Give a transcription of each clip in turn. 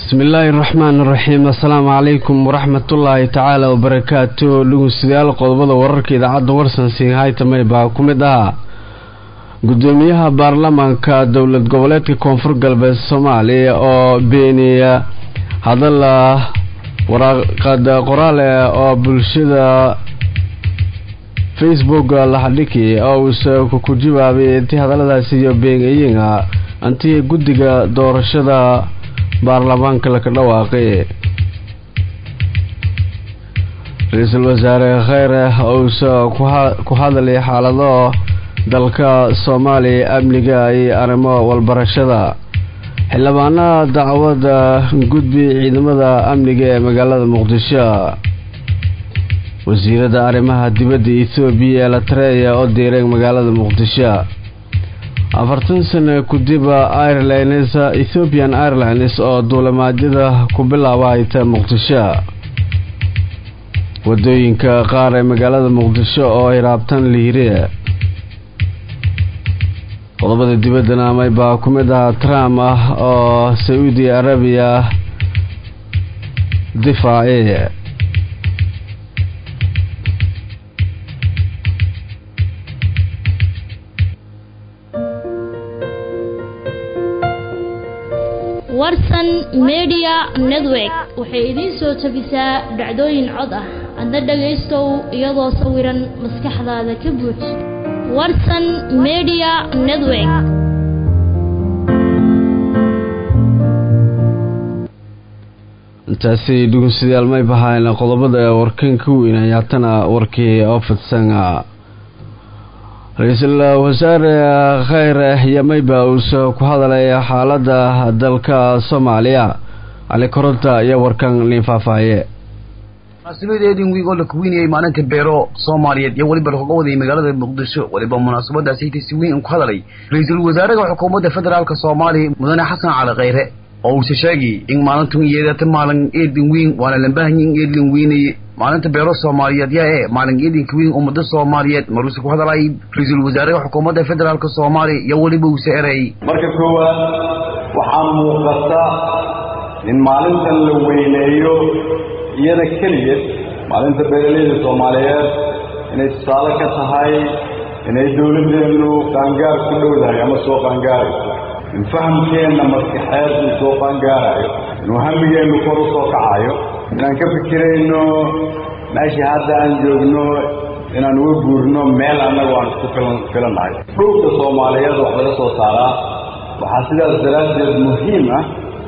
bismi illaahi raxmaan raxiim assalaamu calaykum waraxmatullaahi tacaala wabarakaatu dhegeystayaal qodobada wararka idaacadda warsansiin haytamay baa ku mid ahaa gudoomiyaha baarlamaanka dowlad goboleedka koonfur galbeed soomaaliya oo beeniya hadal waraaqad qoraal oo bulshada facebook lahadhiki oo uuse ku jawaabay intii hadaladaasi iyo beenayiin antii guddiga doorashada baarlamaanka laka dhawaaqay ra-iisul wasaare kheyre ousa ku hadlay xaalado dalka soomaaliya amniga iyo arrimo walbarashada xildhibaanada dacwada gudbi ciidamada amniga ee magaalada muqdisho wasiirada arrimaha dibadda ethoobiya ee latreya oo diiray magaalada muqdisho afartan sano kudiba airlines ethiopian airlines oo duulimaadyada ku bilaaba hayta muqdisho wadooyinka qaar ee magaalada muqdisho oo ay raabtaan liire qodobada dibaddana amay baa ku mid ahaa trump ah oo sacuudi arabiya difaaci warsan media network waxay idiin soo jabisaa dhacdooyin cod ah adna dhagaystow iyadoo sawiran maskaxdaada ka buuj warsan media network intaasi dhegeystayaal may bahayn qodobada warkan ka weyn ayaatana warkii oo fidsan ra-iisul wasaare kheyre yamayba uuse ku hadalay xaalada dalka soomaaliya cali koronta iyo warkan liin faahfaaye munaasibadeedin wiig oo la kuweynayay maalinta beero soomaaliyeed iyo weliba lakoga wadayay magaalada muqdisho weliba munaasabadaasi si weyn ku hadalay ra-iisul wasaaraha xukuumadda federaalk soomaaliya mudane xasan cali kheyre oo uuse sheegay in maalintan yeedata maalin eedin weyn waana lambahanyi in eedlin weynaye maalinta beero soomaaliyeed yaa ee maalin eedinka weyn ummada soomaaliyeed maruuse ku hadalay ra-iisul wasaaraha xukuumadda federaalk soomaaliya iyo weliba uuse erayay marka koowaad waxaa muuqata in maalintan la weyneeyo iyada keligeed maalinta beeraleyda soomaaliyeed inay tusaale ka tahay inay dowladdeenu qaangaar ku dhowdahay ama soo qaangaarayso in fahamkeenna maskaxeed uu soo qaangaarayo inuu hamigeennu kor u soo kacayo inaan ka fikirayno meeshii hadda aan joogno inaan uga guurno meel annagu aan isku filannahay dhulka soomaaliyeed wax laga soo saaraa waxaa sidaas daraaddeed muhiim ah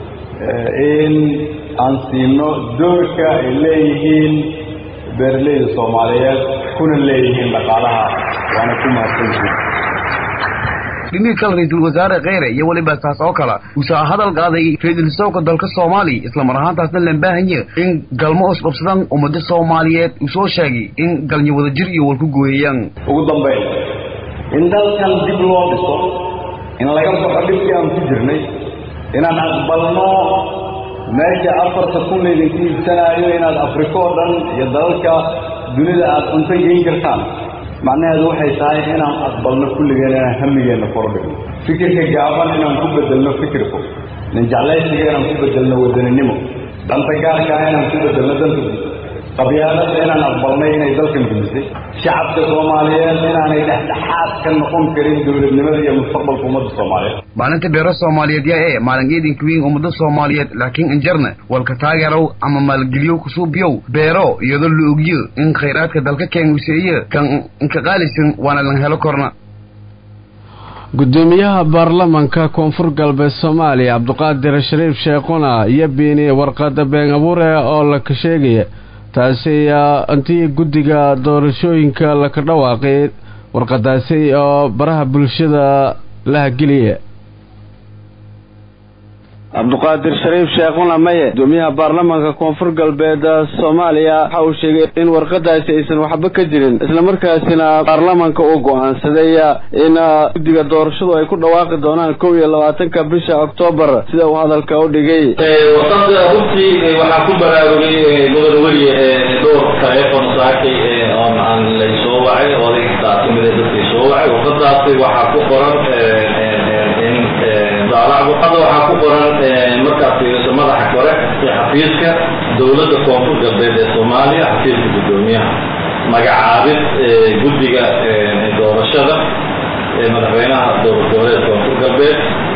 in aan siino doorka ay leeyihiin beeraleyda soomaaliyeed kuna leeyihiin dhaqaalaha waana ku mahadsantihin dhimihii kale ra-iisul wasaare kheyre iyo weliba taas oo kale uuse hadal qaaday ra-iisul wasaarka dalka soomaaliya islamar ahaantaasna lambaahanye in galmo isqabsadaan ummada soomaaliyeed uu soo sheegay in galnyo wadajir iyo walku gooyayaan ugu dambayn in dalkan dib loo dhiso in laga baxo dhibkii aan ku jirnay inaan aqbalno meesha afarta kun laydinku iibsanaayo inaad afrika oo dhan iyo dalalka dunida aad cunto geyn kartaan macnaheedu waxay tahay inaan aqbalno kulligeen inaan hamigeenna kordhigno fikirka gaaban inaan ku bedelno fikirku nin jeclaysiga inaan ku bedelno wadaninimo danta gaarka ah inaan ku bedelno danta guud qabyaalada inaan aqbalnay inay dalkan gumisay shacabka soomaaliyeed inaanay dhexdhexaad ka noqon karin dowladnimada iyo mustaqbalka ummadda soomaaliyeed maalinta beero soomaaliyeed yaa ee maalin eedinka weyn ummada soomaaliyeed laakiin injarna walka taageerow ama maalgeliyow kusuubiyow beero iyadoo la ogyo in khayraadka dalka keenuseeye kan inka qaalisan waana lan helo korna gudoomiyaha baarlamaanka koonfur galbeed soomaaliya cabdiqaadir shariif sheekhuna iyo beeniyey warqada been abuure oo laka sheegaya taasi intii guddiga doorashooyinka laka dhawaaqay warqadaasi oo baraha bulshada la hageliya cabdiqaadir shariif sheekhuna maye gudoomiyaha baarlamaanka koonfur galbeed soomaaliya waxa uu sheegay in warqadaasi aysan waxba ka jirin islamarkaasina baarlamaanka uu go-aansaday in guddiga doorashadu ay ku dhawaaqi doonaan kow iyo labaatanka bisha oktoobar sida uu hadalka u dhigay warqada runtii waxaa ku baraarugay mudan weli dhowr taleefon saakay oo aan laysoo wacay odaygaa kamid dadkii soo wacay warqadaasi waxaa ku qoran in daalacdo hadda waxaa ku qoran markaad fiiriso madaxa kore ee xafiiska dowladda koonfur galbeed ee soomaaliya xafiiska guddoomiyaha magacaabid guddiga doorashada ee madaxweynaha dowlad goboleed koonfur galbeed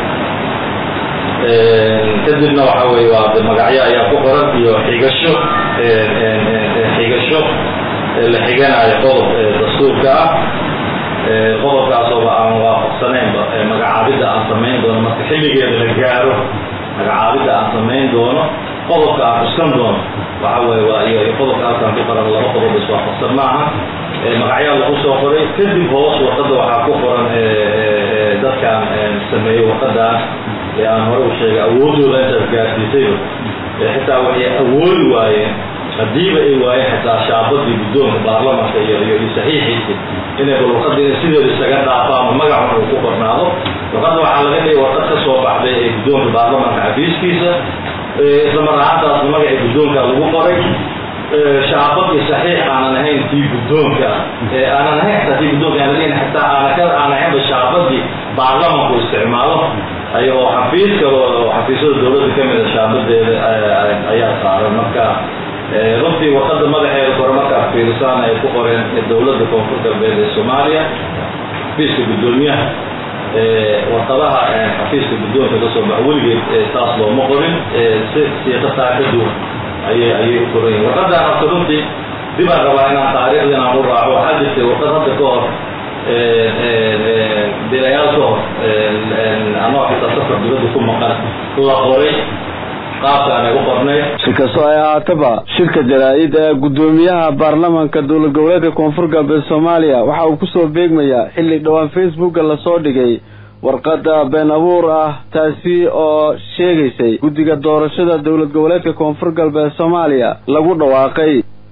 kadibna waxa weye waa de magacyo ayaa ku qoran iyo xigasho xigasho la xiganayo qodob dastuurka ah qodobkaasooba aan waafaqsanaynba magacaabidda aan samayn doono marka xilligeeda la gaaro magacaabidda aan samayn doono qodobka aan cuskan doono waxa weye waa iyo qodobka halkaan ku qoran laba qodob iswaafaqsan maaha magacyaa lagu soo qoray kadib hoos warqadda waxaa ku qoran dadkaan sameeyey warqadaan ee aan hore u sheegay awoodooda intaas gaarsiisayba xitaa waxay awoodi waayeen haddiiba ay waayeen xitaa shaabadii guddoonka baarlamanka iyo iyo iyo saxiixiisi inay bal warqadda inay sideeda isaga dhaafaano magacun uu ku qornaado warqadda waxaa laga dhigay warqad ka soo baxday ee guddoonka baarlamanka xafiiskiisa isla mar ahaantaasna magacii guddoonka lagu qoray shaabad iyo saxiix aanan ahayn tii guddoonka aanan ahayn xitaa tii guddoonka aan laleeyahay xitaa aana ka aan ahaynba shaabadii baarlamanku isticmaalo ay oo xafiis kale oo xafiisyada dowladda ka mida shaabadeeda ayaa saaran marka runtii warqadda madaxeeda kore markaad fiirisaan ay ku qoreen dowladda koonfur galbeed ee soomaaliya xafiiska guddoomiyaha warqadaha xafiiska guddoonka ka soo baxa weligeed saas looma qorin si siiqataa ka duwan ayay ayay u qoran yihin warqaddan horta runtii dib aan rabaa inaan taariikhda inaan u raaco waxaa jirtay warqad hadda ka hor bilayaal ka hor anoo xitaa safar dibadda ku maqan la qoray qaabkaan ay u qornayd si kastoo ay ahaataba shirka jaraa-id ee guddoomiyaha baarlamanka dowlad goboleedka koonfur galbeed soomaaliya waxa uu kusoo beegmayaa xilli dhowaan facebooka lasoo dhigay warqadda been abuur ah taasi oo sheegaysay guddiga doorashada dowlad goboleedka koonfur galbeed soomaaliya lagu dhawaaqay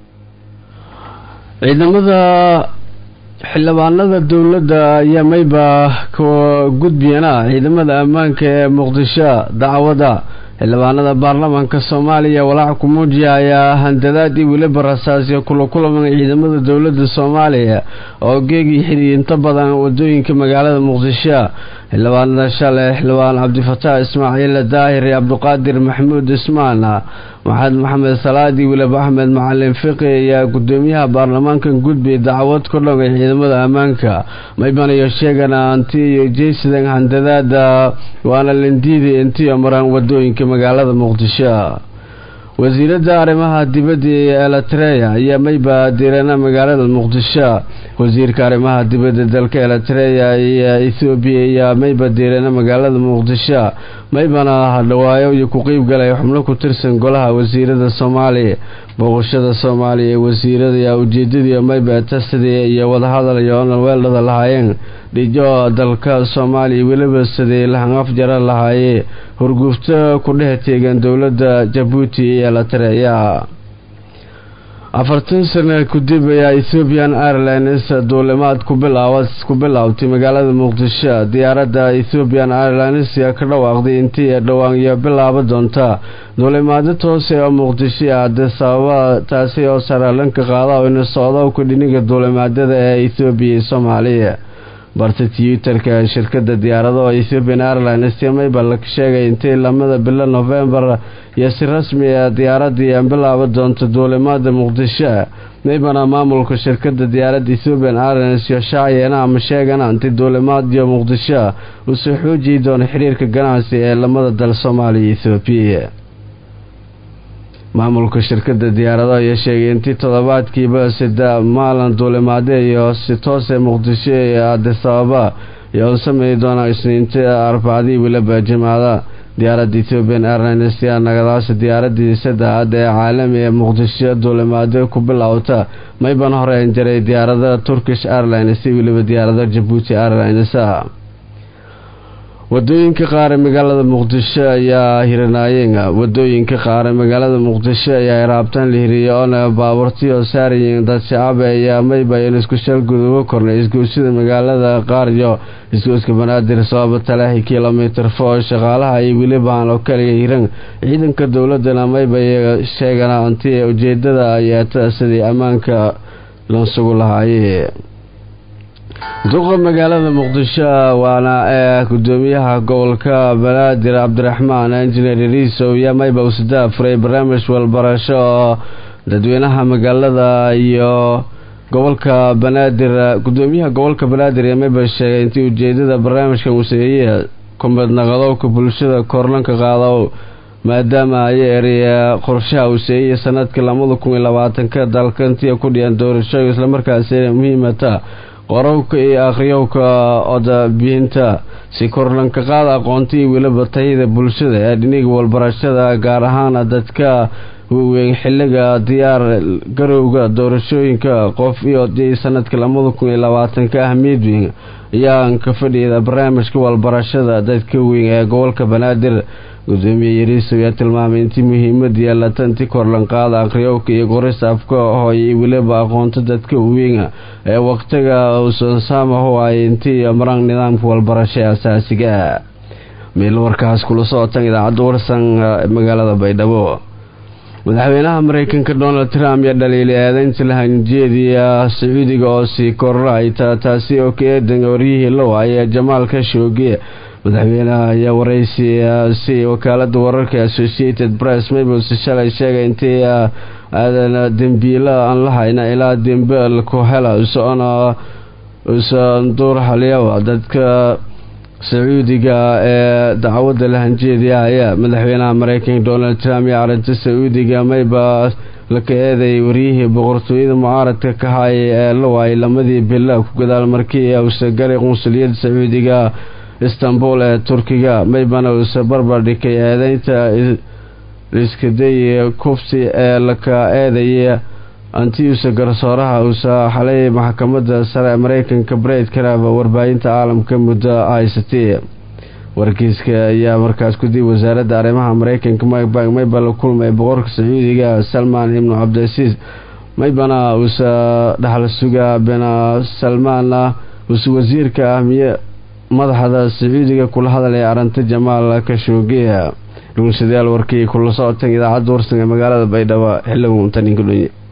ciidamada xildhibaanada dowladda ayaa mayba ka gudbiyana ciidamada ammaanka ee muqdisho dacwada xildhibaanada baarlamaanka soomaaliya walaac ku muujiya ayaa handadaad iyo weliba rasaasya kula kulaman ciidamada dowladda soomaaliya oo geegii xidhiy inta badan wadooyinka magaalada muqdisho xildhibaanada shalay xildhibaan cabdifataax ismaaciil daahir iyo cabdiqaadir maxamuud ismaan maxamed maxamed salaadi weliba axmed macalin fiqi ayaa gudoomiyaha baarlamaanka gudbi dacwad ku dhogay ciidamada ammaanka maybanayo sheegana anti iyo jeysidan handadaada waana lindiidi intiyo maraan wadooyinka magaalada muqdisho wasiiradda arrimaha dibadda ee eritreya ayaa mayba diirana magaalada muqdisho wasiirka arrimaha dibadda dalka eritreya iyo ethoobiya ayaa mayba diirana magaalada muqdisho maybana hadhawaayo iyo ku qeyb galay xubno ku tirsan golaha wasiirada soomaaliya booqashada soomaaliya ee wasiirada ayaa ujeedadii mayba tasadii iyo wadahadal iyo onalweeldhada lahaayeen dhijo dalka soomaaliya weliba sidii lahanqaf jara lahaayee horguufto ku dhex teegan dowladda jabuuti iyo eritreya afartan sano kadib ayaa ethoobian airlines duulimaad ku bilaabtay magaalada muqdisho diyaaradda ethoobian airlines ayaa ka dhawaaqday intii ay dhowaan iyo bilaaba doonta duulimaado toose oo muqdisho ah dee sababa taasi oo saraalanka qaada oo ina socdo ku dhiniga duulimaadada ee ethoobiya iyo soomaaliya barta twitterka shirkada diyaaradaha ethiopian airlines mayba la sheegay intii lamada bilo novembar iyo si rasmi ah diyaaradii aan bilaaba doonto duulimaada muqdisho maybana maamulka shirkada diyaaradda ethiopian airlines iyo shaaciyana ama sheegana inti duulimaadiyo muqdisho uu soo xoojiyi doono xiriirka ganacsi ee lamada dal soomaaliya iyo ethoobiya maamulka shirkada diyaaradaha ayaa sheegay intii toddobaadkiiba sida maalin duulimaade iyo si toose muqdisho iyo adisababa iyo u sameeyi doonaa isniinta arbacadii weliba jimaada diyaaradda ethiopian airlines yaa nagadaasa diyaaradii saddexaad ee caalami ee muqdisho duulimaado ku bilowta mayban horeyn jiray diyaarada turkish airlines iyo weliba diyaarada jabuuti airlines wadooyinka qaar ee magaalada muqdisho ayaa hiranaayeen wadooyinka qaar ee magaalada muqdisho ayaa iraabtaan la hiriyay oona baaburtii oo saarayeen dad shacaba ayaa maybayan isku shalguduba kornay isgoosida magaalada qaar iyo isgooska banaadir sababa talaahi kilomitr foo shaqaalaha iyo welibahan oo kaliya hiran ciidanka dowladana maybay sheegana anti ujeedada ayaata sidii ammaanka lansugu lahaaye duqa magaalada muqdisho waana ee gudoomiyaha gobolka banaadir cabdiraxmaan injineer iriisow iyo mayba usdaa furay barnaamij walbarasho oo dadweynaha magaalada iyo gobolka banaadir gudoomiyaha gobolka banaadir iyo mayba sheegay intii ujeedada barnaamijkan uu sameeyey kumidnaqadowka bulshada korlanka qaado maadaama ay eriya qorshaha uu seeyey sanadkii labada kun iyo labaatanka dalkantiya ku dhiyan doorashooyin islamarkaasina muhiimata qorowka iyo akhriyowka odabihinta si korlanka qaada aqoonta iyo weliba tayada bulshada ee dhiniga walbarashada gaar ahaan dadka waaweyn xiliga diyaar garowga doorashooyinka qof iyo sanadka labada kun iyo labaatanka ahmiyad weyn ayaan ka fadhiyada barnaamijka walbarashada dadka weyn ee gobolka banaadir gudoomiye yariisow ayaa tilmaamay intii muhiimad yeelata intii korlanqaada akhriyowka iyo qorista afka hooye iyo weliba aqoonta dadka weyn ee waqtiga uusan saamahu ay intii maraan nidaamka walbarasho ee asaasiga meel warkaas kula socotan idaacadda warsan magaalada baydhabo madaxweynaha mareykanka donald trump ayaa dhaliilay eedeynta lahanjeediya sacuudiga oo sii korrayta taasi oo ka eedan waryihii low ayaa jamaal ka shoogiye madaxweynaha ayaa waraysiyaasi wakaalada wararka associated press mabels shalay sheegay intii aadan dembiilo aan la hayna ilaa dembel ku hela usocona usan duur halyawa dadka sacuudiga ee dacwadda lahanjeediya ayaa madaxweynaha mareykanka donald trump iyo arrinta sacuudiga mayba laka eeday waryihii boqortooyada mucaaradka ka hayay ee la waayay lamadii bila ku gadaal markii uusa galay qunsuliyadda sacuudiga istanbul ee turkiga maybana uusa barbar dhikay eedeynta iskaday kufsi ee laka eedaya antiusa garsooraha uusa xalay maxkamadda sare ee mareykanka bred karaba warbaahinta caalamka muddo haysatay warkiiska ayaa markaas ku dib wasaaradda arrimaha mareykanka mike mayba la kulmay boqorka sacuudiga salmaan ibnu cabdilcasiis maybana uusa dhaxal sugaa bena salmaana uusa wasiirka ahmiye madaxda sacuudiga kula hadalaya arrinta jamaal kashoogiya dhugunsadayaal warkii kula socotan idaacadda warsan ee magaalada baydhabo xiliga untaninka dhunye